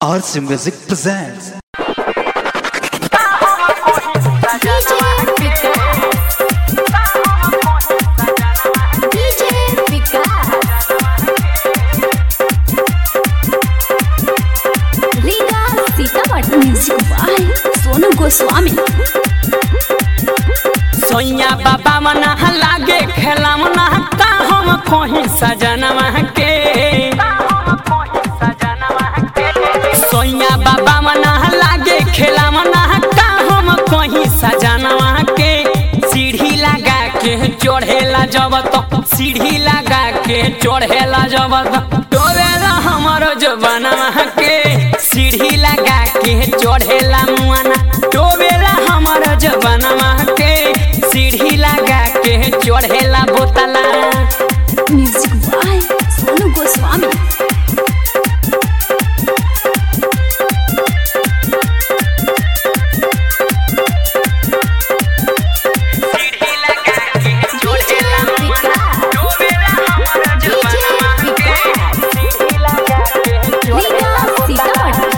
RC Music presents. DJ Vikas. Riga Sitamarhi music by Sonu Goswami सोइया बाबा मना लागे खेला मना का हम कोही सजनवा के सोइया बाबा मना लागे खेला मना का हम कोही सजनवा के सीढ़ी लगा के चढ़ेला जब तो सीढ़ी लगा के चढ़ेला जब तो डोबेला हमर जबनवा के सीढ़ी लगा के चढ़ेला मुआना डोबेला हमर जबनवा के सीढ़ी लगा के चढ़ेला बोतला म्यूजिक बाय सोनू गोस्वामी सीढ़ी लगा के चढ़ेला मुआना डोबेला हमर जबनवा के सीढ़ी लगा के रीगा सीतामढ़ी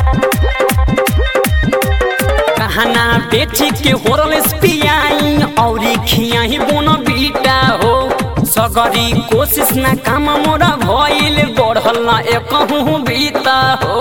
कहना बेची के होरलेस पियाई औरी खियाही बोन बीटा हो सगरी कोशिश ना काम मोरा भइल बढ़ल ना एकहु बीता हो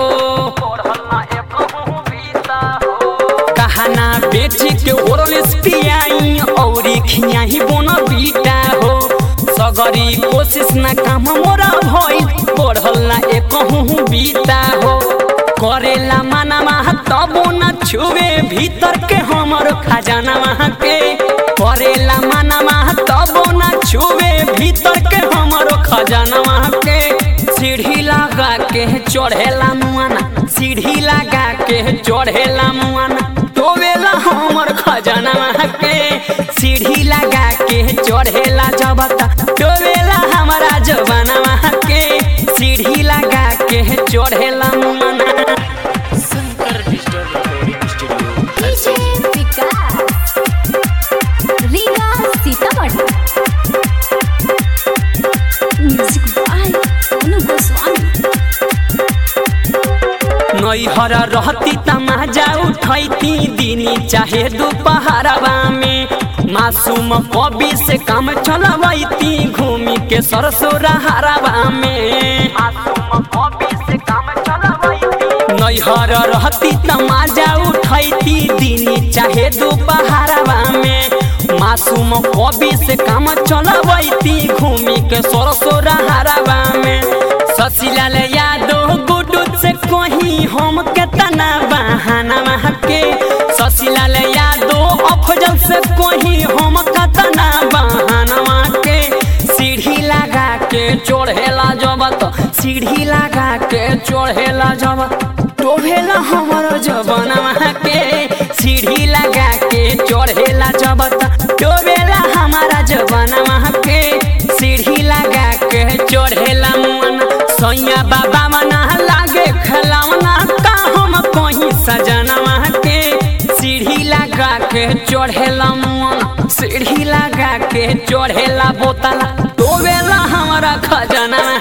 कहना बेची के होरलेस पियाई औरी खियाही बोन बीटा हो सगरी कोशिश ना काम मोरा भइल बढ़ल ना एकहु बीता हो करेला माना तबो न छुए भीतर के हमर खजाना के करेला माना तबो न छुए भीतर के हमर खजाना के सीढ़ी लगा के चढ़ेला मुआना सीढ़ी लगा के चढ़ेला मुआना डोबेला हमर खजाना के सीढ़ी लगा के चढ़ेला जबता डोबेला हमारा जबाना के सीढ़ी लगा के चढ़ेला मुआना DJ Vikas Riga Sitamarhi music by Sonu Goswami नैहर रहती तमाजा उठैती दिनी चाहे दोपहरवा में मासूम कवि से काम चलवैती घूमी के सरसोरा हरवा में नैहर रहती तमाजा उठैती दिनी चाहे दोपहरवा में मासूम कवि से काम चलवैती घूमी के सरसोरा हरवा में शशिलाल यादव गुडू से कहीं हम के तना बहाना के शशिलाल यादव अफजल से कहीं हम के तना बहाना के सीढ़ी लगा के चढ़ेला जबत सीढ़ी लगा के चढ़ेला जबत डोभेला हमर जबनवा के सीढ़ी लगा के चढ़ेला जबत डोबेला हमारा जबनवा के सीढ़ी लगा के चढ़ेला मुअन सैया बाबा मना लागे खलावना का हम कहीं सजनवा के सीढ़ी लगा के चढ़ेला मुअन सीढ़ी लगा के चढ़ेला बोतला डोबेला हमारा खजाना